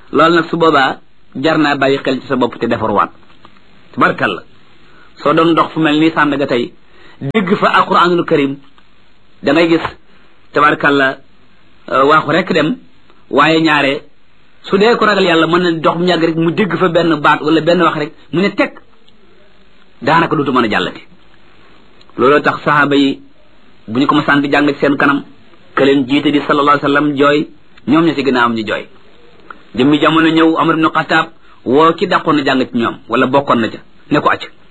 loolu nag su boobaa jar naa bàyyi xel ci sa bopp te defarwaat tabarkalla soo doon dox fu mel nii Sandaga tey dégg fa alquranul karim da ngay gis tabarkalla waaxu rek dem waaye ñaare su dee ko ragal yàlla mën na dox mu ñàgg rek mu dégg fa benn baat wala benn wax rek mu ne teg daanaka dootu mën a jàllati looloo tax saxaaba yi bu ñu ko masaan di jàng ci seen kanam ke leen jiite di sallallahu alayhi wa sallam jooy ñoom ña ci gën a am ñu jooy jëmmi jamono ñëw Amar ibn Xataab woo ki dàqoon na jàng ci ñoom wala bokkoon na ca ne ko acc